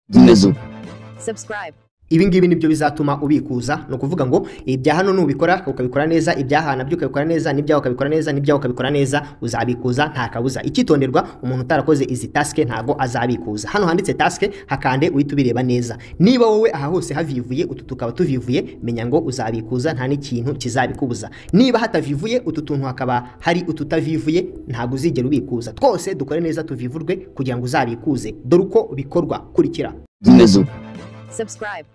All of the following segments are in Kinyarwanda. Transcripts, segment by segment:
Dinledim. Subscribe. ibi ngibi nibyo bizatuma ubikuza ni ukuvuga ngo ibya hano nubikora ukabikora neza ibyaha nabyo ukabikora neza n'ibyawe ukabikora neza n'ibyawe ukabikora neza uzabikuza nta kabuza icyitonderwa umuntu utarakoze izi tasike ntabwo azabikuza hano handitse tasike hakande uhita ubireba neza niba wowe aha hose havivuye utu tukaba tuvivuye menya ngo uzabikuza nta n'ikintu kizabikubuza niba hatavivuye utu tuntu hakaba hari ututavivuye ntabwo uzigera ubikuza twose dukore neza tuvivurwe kugira ngo uzabikuze dore uko bikorwa kurikira Dinledim. Subscribe.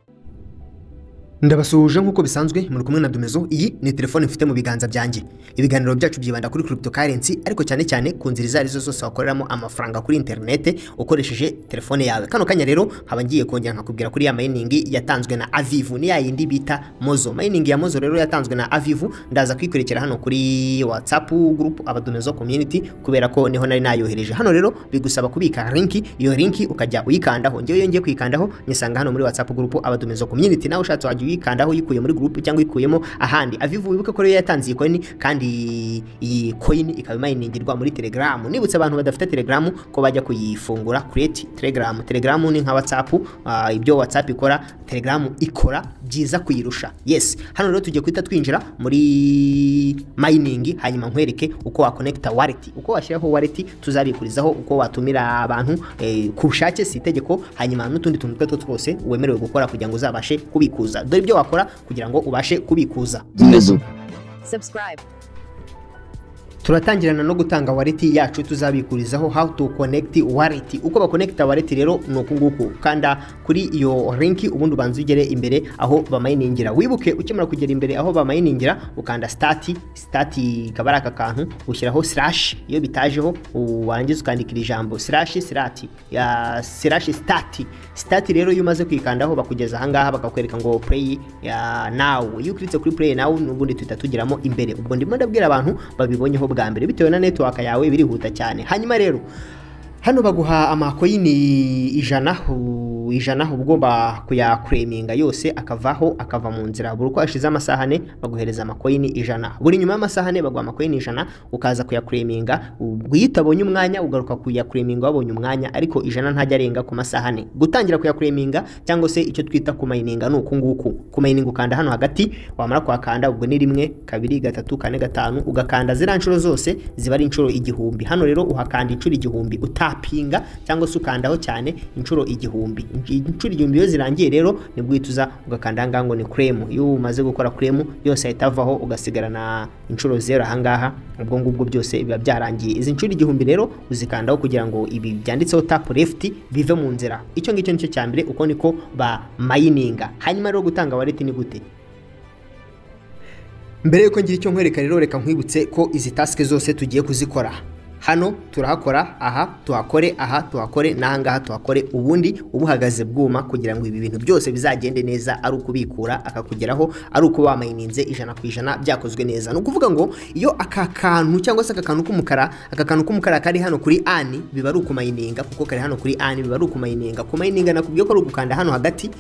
ndabasuhuje nk'uko bisanzwe muri kumwe na domezo iyi ni telefone mfite mu biganza byanjye ibiganiro byacu byibanda kuri cryptocurrency ariko cyane cyane ku nzira izo arizo zose wakoreramo amafaranga kuri interinete ukoresheje telefone yawe kano kanya rero haba ngiye kongera nkakubwira kuri ya mayiningi yatanzwe na avivu ni ya yindi bita mozo mayiningi ya mozo rero yatanzwe na avivu ndaza kuyikurikira hano kuri whatsapp group abadomezo community kubera ko niho nari nayohereje hano rero bigusaba kubika linki iyo linki ukajya uyikandaho njyewe iyo ngiye kuyikandaho nyisanga hano muri whatsapp group abadomezo community nawe ushatse wajya uyikandaho uyikuye muri group cyangwa uyikuyemo ahandi avivu wibuke ko rero yatanze iyi coin kandi iyi coin ikaba imayiningirwa muri telegram nibutse abantu badafite telegram ko bajya kuyifungura create telegram telegram ni nka whatsapp ah, ibyo whatsapp ikora telegram ikora byiza kuyirusha yes hano rero tugiye guhita twinjira muri mining hanyuma nkwereke uko wakonekita wallet uko washyiraho wallet tuzabikurizaho uko watumira abantu eh, ku bushake si itegeko hanyuma n'utundi tuntu two twose wemerewe gukora kugira ngo uzabashe kubikuza dore ibyo wakora kugira ngo ubashe kubikuza Dinledim. Subscribe. turatangirana no gutanga wareti yacu tuzabikurizaho how to connect wallet uko bakonekita wallet rero ni uku nguku kanda kuri iyo link ubundi ubanza ugere imbere aho bamayiningira wibuke ukimara kugera imbere aho bamayiningira ukanda start start ikaba ari aka kantu ushyiraho slash iyo bitajeho u- warangiza ukandika iri jambo slash sirati ya slash start start rero iyo umaze kwikandaho bakugeza ahangaha bakakwereka ngo play ya now iyo ukritse kuri play now n'ubundi tuhita tugiramo imbere ubwo ndimo ndabwira abantu babibonyeho bwa mbere bitewe na network yawe birihuta cyane hanyuma rero hano baguha amakoyini ijana u- ijana uba ugomba kuyakureminga yose akavaho akava mu nzira buri uko hashize amasaha ane baguhereza amakoyini ijana buri nyuma y'amasaha ane baguha amakoyini ijana ukaza kuyakureminga ubwo iyo utabonye umwanya ugaruka kuyakureminga wabonye umwanya ariko ijana ntajya arenga ku masaha ane gutangira kuyakureminga cyangwa se icyo twita kumayininga ni uku nguku kumayininga ukanda hano hagati wamara kuhakanda ubwo ni rimwe kabiri gatatu kane gatanu ugakanda ziriya nshuro zose ziba ari inshuro igihumbi hano rero uhakanda inshuro igihumbi utapinga cyangwa se ukandaho cyane inshuro igihumbi inshuro igihumbi iyo zirangiye rero nibwo uhita uza ugakanda ahangaha ngo ni kuremu iyo umaze gukora kuremu yose ahita avaho ugasigarana inshuro zero ahangaha ubwo ngubwo byose biba byarangiye izi nshuro igihumbi rero uzikandaho kugira ngo ibi byanditseho tapu lefuti bive mu nzira icyo ngicyo nicyo cya mbere uko niko ba mayininga hanyuma rero gutanga wareti ni gute mbere yuko ngira icyo nkwereka rero reka nkwibutse ko izi tasike zose tugiye kuzikora hano turahakora aha tuhakore aha tuhakore n'ahangaha tuhakore ubundi ubuhagaze bwuma kugira ngo ibi bintu byose bizagende neza ari ukubikura akakugeraho ari uko wamayininze ijana ku ijana byakozwe neza ni ukuvuga ngo iyo aka kantu cyangwa se aka kantu k'umukara aka kantu k'umukara kari hano kuri ani biba ari ukumayininga kuko kari hano kuri ani biba ari ukumayininga kumayininga nakubwiye ko ari ugukanda hano hagati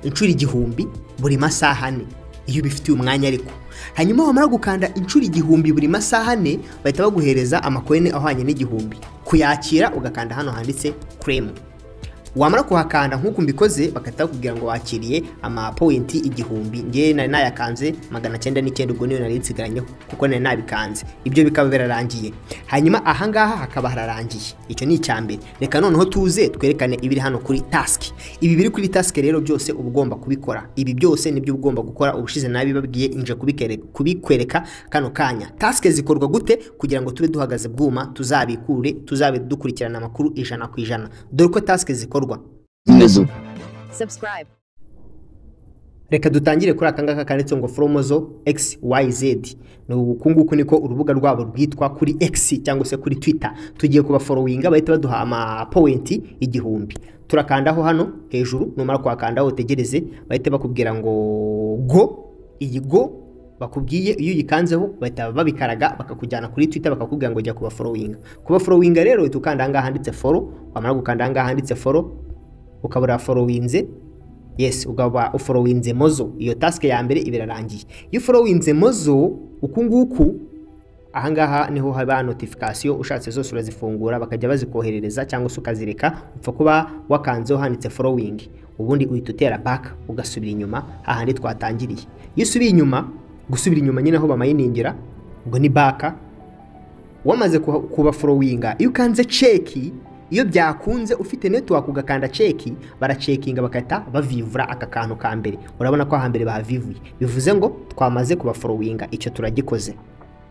inshuro igihumbi buri masaha ane iyo ubifitiye umwanya ariko hanyuma wamara gukanda inshuro igihumbi buri masaha ane bahita baguhereza amakoyine ahwanye n'igihumbi kuyakira ugakanda hano handitse kuremu wamara kuhakanda nk'uko mbikoze bagahita bakubwira ngo wakiriye amapointi igihumbi ngewe nari nayakanze magana cyenda n'icyenda ubwo niyo nari nsigaranyeho kuko nari nabikanze ibyo bikaba birarangiye hanyuma ahangaha hakaba hararangiye icyo ni icya mbere reka noneho tuze twerekane ibiri hano kuri tasiki ibi biri kuri tasiki rero byose uba ugomba kubikora ibi byose nibyo uba ugomba gukora ubushize nabibabwiye nje kubikere- kubikwereka kano kanya tasike zikorwa gute kugira ngo tube duhagaze bwuma tuzabikure tuzabe dukurikirana amakuru ijana ku ijana dore uko tasike zikorwa Dinledim. Subscribe. reka dutangire kuri aka ngaka kanditse ngo foromozo xyz ni uku nguku niko urubuga rwabo rwitwa kuri x cyangwa se kuri twitter tugiye kubaforowinga bahita baduha amapowenti igihumbi turakandaho hano hejuru numara kuhakandaho utegereze bahita bakubwira ngo go iyi go bakubwiye iyo uyikanzeho bahita babikaraga bakakujyana kuri twitter bakakubwira ngo jya kubaforowinga kubaforowinga rero uhita ukanda ahangaha handitse foro wamara gukanda ahangaha handitse foro ukaba uraforowinze yes ukaba uforowinze mozo iyo task ya mbere iba irarangiye iyo uforowinze mozo uku nguku ahangaha niho haba notification ushatse zose urazifungura bakajya bazikoherereza cyangwa se ukazireka upfa kuba wakanzeho handitse following ubundi uhita utera back ugasubira inyuma hahandi twatangiriye iyo usubiye inyuma gusubira inyuma nyine aho bamayiningira ubwo ni back wamaze kuha- kuba followinga iyo ukanze ceki iyo byakunze ufite network ugakanda ceki baracekinga bagahita bavivura aka kantu ka mbere urabona ko ahambere bahavivuye bivuze ngo twamaze kuba followinga icyo turagikoze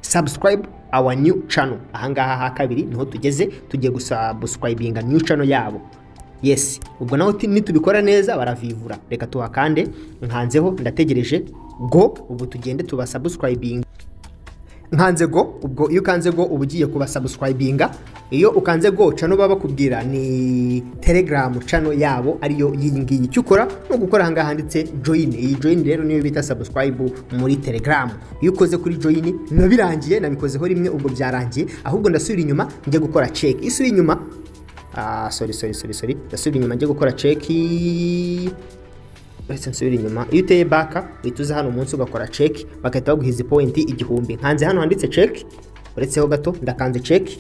subscribe our new channel ahangaha ha kabiri niho tugeze tugiye gusubscribinga new channel yabo yes ubwo naho ti- nitubikora neza baravivura reka tuhakande nkanzeho ndategereje go ubu tugende tubasubscribinga nkanze go ubwo iyo ukanze go uba ugiye kubasabusikarayibinga iyo ukanze go cano baba bakubwira ni telegaramu cano yabo ariyo iyi ngiyi icyo ukora ni ugukora aha ngaha handitse joyini iyi joyini rero niyo bita sabusikarayibu muri telegaramu iyo ukoze kuri joyini biba birangiye nabikozeho rimwe ubwo byarangiye ahubwo ndasubira inyuma njye gukora ceki iyo usubiye inyuma ah sorry sorry sorry sorry ndasubira inyuma njye gukora ceki uretse nsubira inyuma iyo uteye baka uhita uza hano umunsi ugakora ceki bagahita baguha izi pointi igihumbi nkanze hano handitse ceki uretseho gato ndakanze ceki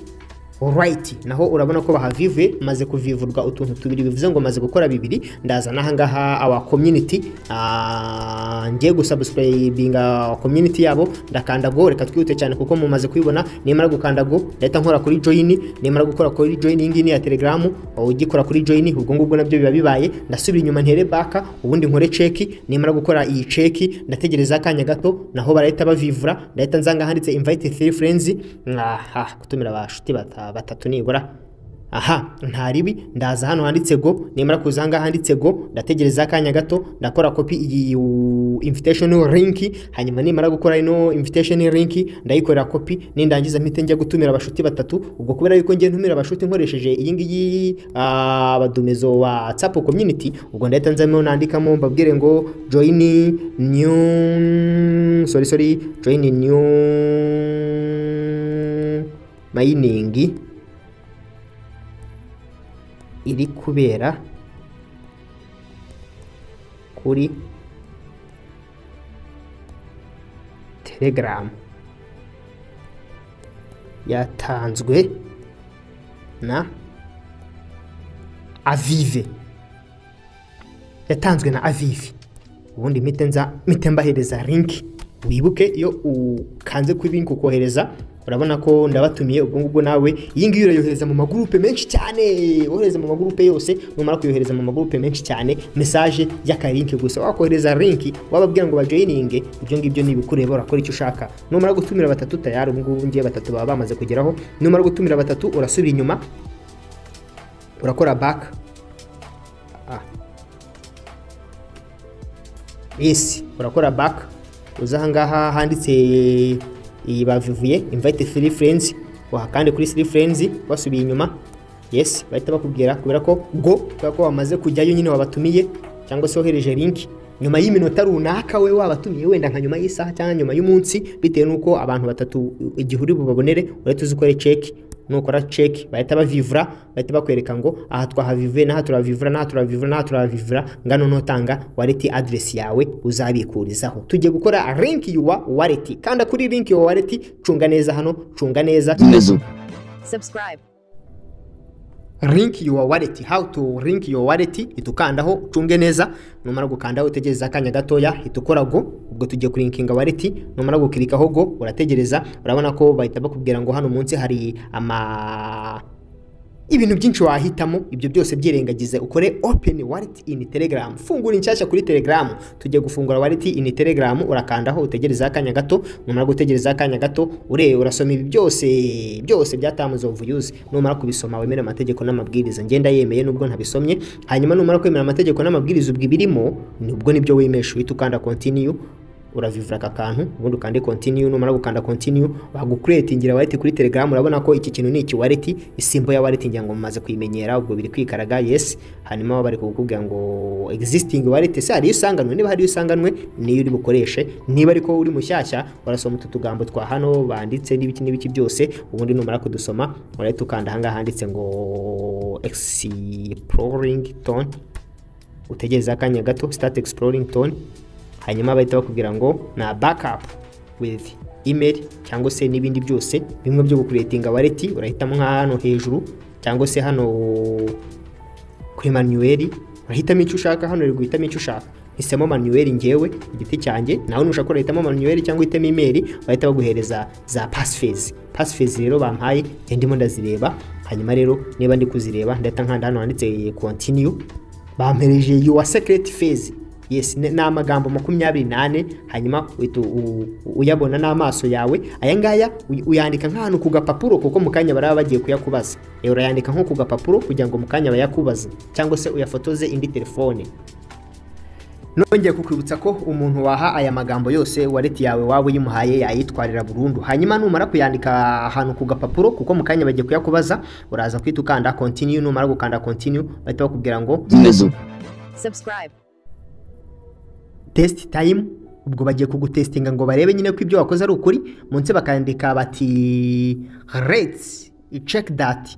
orayiti naho urabona ko bahavivuye maze kuvivurwa utuntu tubiri bivuze ngo maze gukora bibiri ndaza n'ahangaha awa komyuniti ngiye gusabusipurayibinga komyuniti yabo ndakanda go reka twihute cyane kuko mumaze kuyibona nimara gukanda go ndahita nkora kuri joyini nimara gukora kuri joyini iyi ngiyi ni iya telegaramu ugikora kuri joyini ubwo ngubwo nabyo biba bibaye ndasubira inyuma ntere baka ubundi nkore ceki nimara gukora iyi ceki ndategereza akanya gato naho barahita bavivura ndahita nzanga handitse invite three friends aha gutumira abashuti bata- batatu nibura aha ntaribi ndaza hano handitse go nimara kuza ahangaha handitse go ndategereza akanya gato ndakora kopi iyi u- invitation link hanyuma nimara gukora ino invitation link ndayikorera kopi nindangiza mpite njya gutumira abashuti batatu ubwo kubera yuko ngiye ntumira abashuti nkoresheje iyi ngiyi ah, abadumizo wa WhatsApp community ubwo ndahita nzamo nandikamo mbabwire ngo join new sorry sorry join new mining iri kubera kuri telegaramu yatanzwe na avive yatanzwe na avive ubundi mpite nza mpite mbahereza linki wibuke iyo ukanze kuri linki ukohereza urabona ko ndabatumiye ubwo ngubwo nawe iyi ngiyi urayohereza mu magurupe menshi cyane wohereza mu magurupe yose numara kuyohereza mu magurupe menshi cyane mesaje y'akarinki gusa wakohereza linki wababwira ngo bajoyininge ibyo ngibyo ni ibikureba urakora icyo ushaka numara gutumira batatu tayari ubu ngubu ngiye batatu baba bamaze kugeraho numara gutumira batatu urasubira inyuma urakora baka yes urakora back uza ahangaha handitse iyi bavivuye invite three friends wahakande kuri three friends basubiye inyuma yes bahita bakubwira kubera ko go kubera ko wamaze kujyayo nyine wabatumiye cyangwa se wohereje link nyuma y'iminota runaka we wabatumiye wenda nka nyuma y'isaha cyangwa nyuma y'umunsi bitewe n'uko abantu batatu igihe uri bubabonere urahita uzi ukore ceki nukora ceki bahita bavivura bahita bakwereka ngo aha twahavivuye n'aha turavivura n'aha turavivura n'aha turavivura ngano nutanga wareti aderesi yawe uzabikurizaho tugiye gukora linki yuwa wareti kanda kuri linki yuwa wareti cunga neza hano cunga neza Neza. subscribe, link your wallet how to link your wallet itukandaho ucunge neza numara gukandaho utegereza akanya gatoya itukora go ubwo tugiye kurinkinga wallet numara gukirikaho go urategereza urabona ko bahita bakubwira ngo hano munsi hari ama ibintu byinshi wahitamo ibyo byose byirengagize ukore open wallet in telegram fungura inshyashya kuri telegram tujye gufungura wallet in telegram urakandaho utegereza akanya gato numara gutegereza akanya gato ure urasoma ibi byose byose bya terms of use numara kubisoma wemere amategeko n'amabwiriza ngenda yemeye nubwo ntabisomye hanyuma numara kwemera amategeko n'amabwiriza ubwo ibirimo nibwo nibyo wemesha uhita ukanda continue uravivura aka kantu ubundi ukande continue numara gukanda continue bagukuretingira wallet kuri telegram urabona ko iki kintu ni iki wallet isimbo ya wallet ngira ngo mumaze kuyimenyera ubwo biri kwikaraga yes hanyuma baba bari kukubwira ngo existing wallet se hari iyo usanganwe niba hari iyo usanganwe niyo uri bukoreshe niba ariko uri mushyashya urasoma utu tugambo twa hano banditse n'ibiki n'ibiki byose ubundi numara kudusoma urahita ukanda ahangaha handitse ngo exploring tone utegereza akanya gato start exploring tone hanyuma bahita bakubwira ngo na backup with email cyangwa se n'ibindi byose bimwe byo gukuretinga wallet urahitamo nka hano hejuru cyangwa se hano kuri manuel urahitamo icyo ushaka hano uri guhitamo icyo ushaka hisemo manuel ngewe igiti cyanjye nawe nushaka urahitamo manuel cyangwa uhitamo email bahita baguhereza za passphrase passphrase rero bampaye njye ndimo ndazireba hanyuma rero niba ndi kuzireba ndahita nkanda hano handitse continue bampereje your secret phase yes ni ni amagambo makumyabiri n'ane hanyuma uhita u- u- uyabona n'amaso yawe aya ngaya uy- uyandika nk'ahantu ku gapapuro kuko mu kanya baraba bagiye kuyakubaza Eh, urayandika nko ku gapapuro kugira ngo mu kanya bayakubaze cyangwa se uyafotoze indi telefone nongeye kukwibutsa ko umuntu waha aya magambo yose wallet yawe waba uyimuhaye yayitwarira burundu hanyuma numara kuyandika ahantu ku gapapuro kuko mu kanya bagiye kuyakubaza uraza kwita ukanda continue numara gukanda continue bahita bakubwira ngo zimeze subscribe, test time ubwo bagiye kugutestinga ngo barebe nyine ko ibyo wakoze ari ukuri munsi bakandika bati rates check that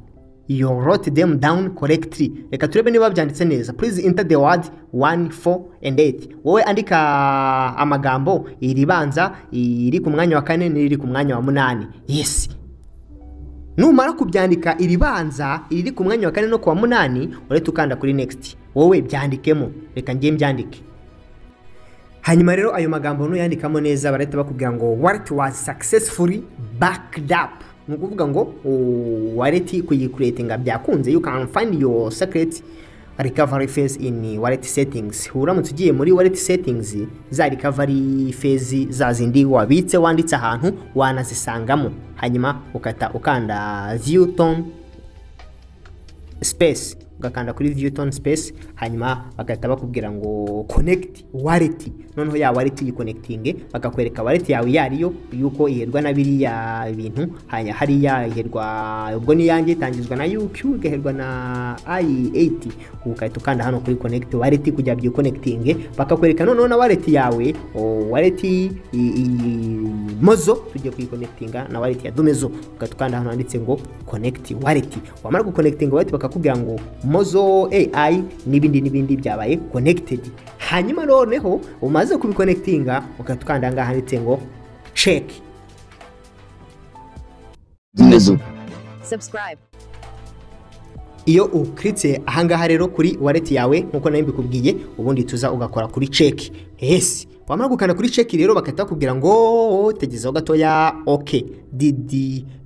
you wrote them down correctly reka turebe niba byanditse neza please enter the word 1 4 and 8 wowe andika amagambo iribanza iri ku mwanya wa kane n'iri ku mwanya wa munani yes numara kubyandika iribanza iriri ku mwanya wa kane no ku wa munani urahita ukanda kuri next wowe byandikemo reka ngiye mbyandike hanyuma rero ayo magambo nuyandikamo neza barahita bakubwira ngo wallet was successfully backed up ni ukuvuga ngo u- wallet kuyikuretinga byakunze you can find your secret recovery phase in wallet settings uramutse ugiye muri wallet settings za recovery phase za zindi wabitse wanditse ahantu wanazisangamo hanyuma ukata ukanda view tone space ugakanda kuri viewton space hanyuma bagahita bakubwira ngo connect wallet noneho ya wallet uyikonekitinge bakakwereka wallet yawe iyo ariyo yuko iherwa na biriya bintu hanya hariya iherwa ubwo ni iyanjye itangizwa na UQ igaherwa na i80 ugahita ukanda hano kuri connect wallet kugira byikonekitinge bakakwereka noneho na wallet yawe o, wallet i- i- mozo tugiye kuyikonekitinga na wallet ya domezo ugahita ukanda hano handitse ngo connect wallet wamara gukonekitinga wallet bakakubwira ngo mozo ai n'ibindi n'ibindi byabaye connected hanyuma noneho umaze kubikonekitinga ugahita ukanda ahangaha handitse ngo check zimeze subscribe, iyo ukiritse ahangaha rero kuri wallet yawe nkuko nayo mbikubwiye ubundi tuza ugakora kuri check yes wamara gukanda kuri check rero bagahita bakubwira ngo tegezaho gatoya ok did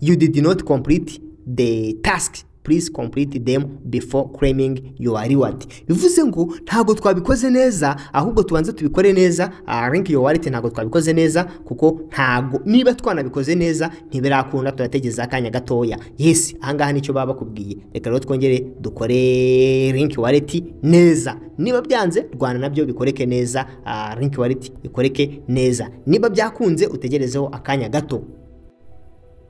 you did not complete the task please complete them before claiming your reward bivuze ngo ntabwo twabikoze neza ahubwo tubanze tubikore neza ah, link your wallet ntabwo twabikoze neza kuko ntabwo niba twanabikoze neza ntibirakunda turategereza akanya gatoya yes ahangaha nicyo baba bakubwiye reka rero twongere dukore link wallet neza niba byanze rwanda nabyo bikoreke neza ah, link wallet ikoreke neza niba byakunze utegerezeho akanya gato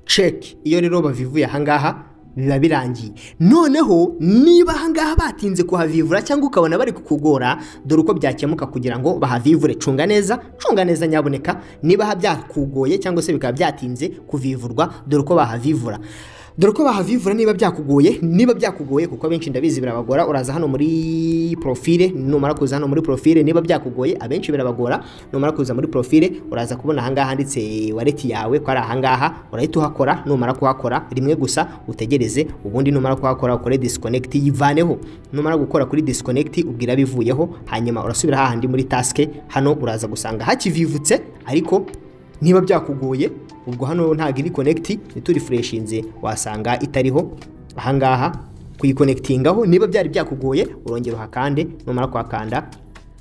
check iyo rero bavivuye ahangaha biba birangiye noneho niba ahangaha batinze kuhavivura cyangwa ukabona bari kukugora dore uko byakemuka kugira ngo bahavivure cunga neza cunga neza nyaboneka niba byakugoye cyangwa se bikaba byatinze kuvivurwa dore uko bahavivura dore ko bahavivura niba byakugoye niba byakugoye kuko abenshi ndabizi birabagora uraza hano muri profile numara kuza hano muri profile niba byakugoye abenshi birabagora numara kuza muri profile uraza kubona ahangaha handitse wallet yawe ko ari ahangaha urahita uhakora numara kuhakora rimwe gusa utegereze ubundi numara kuhakora ukore disconnect yivaneho numara gukora kuri disconnect ubwira bivuyeho hanyuma urasubira hahandi muri task hano uraza gusanga hakivivutse ariko niba byakugoye ubwo hano ntabwo iri konegiti ntiturifureshinze wasanga itariho ahangaha kuyikonegitigaho niba byari byakugoye urongera uhakande numara kuhakanda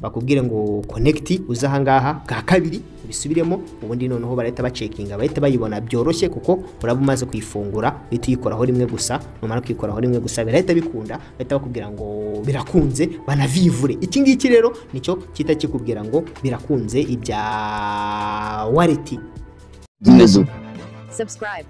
bakubwire ngo konegiti uze ahangaha bwa kabiri ubisubiremo ubundi noneho barahita bacekinga bahita bayibona byoroshye kuko uraba umaze kuyifungura uhita uyikoraho rimwe gusa numara kuyikoraho rimwe gusa birahita bikunda bahita bakubwira ngo birakunze banavivure iki ngiki rero nicyo kita kikubwira ngo birakunze ibya wallet zimeze subscribe,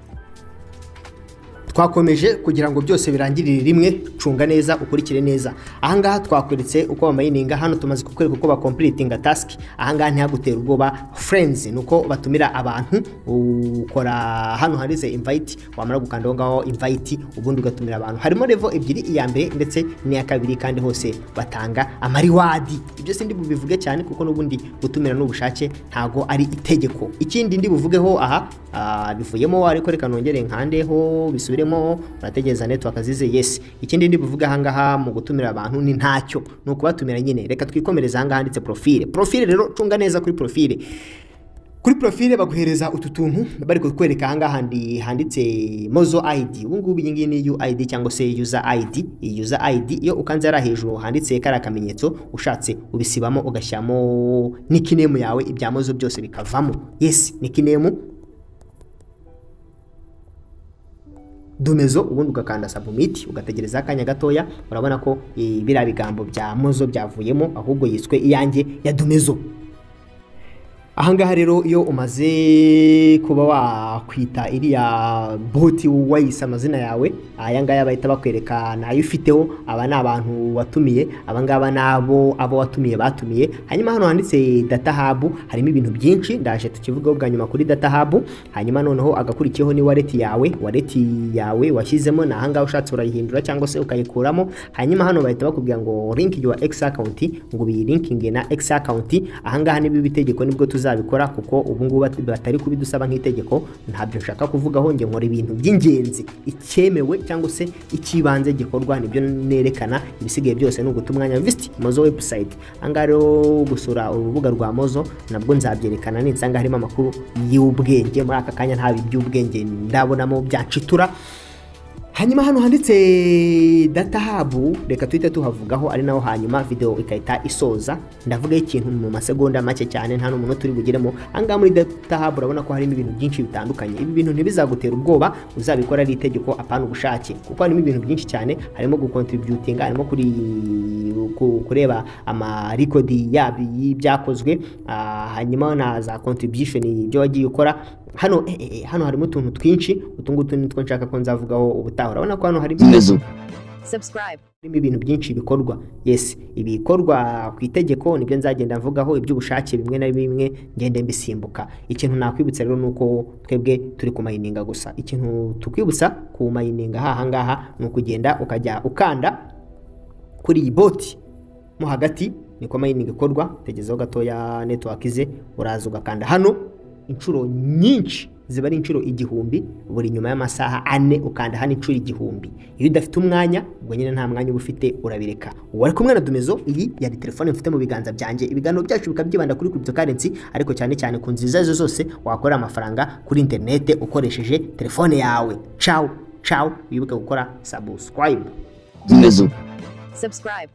twakomeje kugira ngo byose birangirire rimwe cunga neza ukurikire neza ahangaha twakweretse uko bamayininga hano tumaze kukwereka uko bakompiritinga tasiki ahangaha ntihagutera ubwoba furenzi ni uko batumira abantu ukora hano handitse invayiti wamara gukanda aho ngaho invayiti ubundi ugatumira abantu harimo revo ebyiri iya mbere ndetse n'iya kabiri kandi hose batanga amariwadi ibyo si ndi bubivuge cyane kuko n'ubundi gutumira n'ubushake ntago ari itegeko ikindi ndi buvugeho aha ah, bivuyemo ariko reka nongere nkandeho bisubiremo urategereza network zize yes ikindi ndi buvuge ahangaha mu gutumira abantu ni ntacyo ni ukubatumira nyine reka twikomereze ahangaha handitse profile profile rero cunga neza kuri profile kuri profile baguhereza utu tuntu bari kutwereka ahangaha handi- handitse mozo ID ubu ngubu iyi ngiyi ni UID cyangwa se user ID iyi user ID iyo ukanze hariya hejuru handitse kariya kamenyetso ushatse ubisibamo ugashyiramo nikinemu yawe ibya mozo byose bikavamo yes nikinemu dumezo ubundi ugakanda submit ugategereza akanya gatoya urabona ko eh, biriya bigambo bya mozo byavuyemo ahubwo yiswe iyanjye ya dumezo ahangaha rero iyo umaze kuba wakwita iriya boti wayise amazina yawe ayangaya bahita bakwereka ni ayo ufiteho aba ni abantu watumiye abangaba ni abo abo watumiye batumiye hanyuma hano handitse data hub harimo ibintu byinshi ndaje tukivugaho bwa nyuma kuri data hub hanyuma noneho agakurikiyeho ni wallet yawe wallet yawe washyizemo ni ahangaha ushatse urayihindura cyangwa se ukayikuramo hanyuma hano bahita bakubwira ngo link your x account ngo biyilinkinge na x account ahangaha niba ibitegeko nibwo tuzabikora kuko ubungubu batari kubidusaba nk'itegeko ntabyo nshaka kuvugaho njye nkora ibintu by'ingenzi icyemewe cyangwa se icy'ibanze gikorwa nibyo nerekana ibisigaye byose ni uguta umwanya visiti mozo webusayiti ahangaha rero gusura urubuga rwa mozo nabwo nzabyerekana ninsanga harimo amakuru y'ubwenge muri aka kanya nta by'ubwenge ndabonamo byanshitura hanyuma hano handitse data hub reka tuhite tuhavugaho ari naho hanyuma video ikahita isoza ndavugaho ikintu mu masegonda make cyane nta n'umuntu turi bugiremo ahangaha muri data hub urabona ko harimo ibintu byinshi bitandukanye ibi bintu ntibizagutera ubwoba uzabikora ari itegeko apana ubushake kuko harimo ibintu byinshi cyane harimo gukontributinga harimo kuri ku- kureba amarikodi yabo y'ibyakozwe ah, hanyuma na za contribution ibyo wagiye ukora hano eh, eh, eh, hano harimo utuntu twinshi utu ngutu nitwo nshaka ko nzavugaho ubutaha urabona ko hano harimo Dumezo. subscribe, harimo ibintu byinshi bikorwa yes ibikorwa ku itegeko nibyo nzagenda mvugaho iby'ubushake bimwe na bimwe ngende mbisimbuka ikintu nakwibutsa rero ni uko twebwe turi ku mayininga gusa ikintu tukwibutsa ku mayininga haha ngaha ni ukugenda ukajya ukanda kuri iyi boti mo hagati niko mayininga ikorwa tegezeho gatoya network ze uraza ugakanda hano inshuro nyinshi ziba ari inshuro igihumbi buri nyuma y'amasaha ane ukanda hano inshuro igihumbi iyo udafite umwanya ubwo nyine nta mwanya uba ufite urabireka wari kumwe na dumezo iyi yari telefone mfite mu biganza byanjye ibiganiro byacu bikaba byibanda kuri cryptocurrency ariko cyane cyane ku nziza izo zose wakorera amafaranga kuri interinete ukoresheje telefone yawe cawu cawu wibuke gukora subscribe Dumezo. subscribe.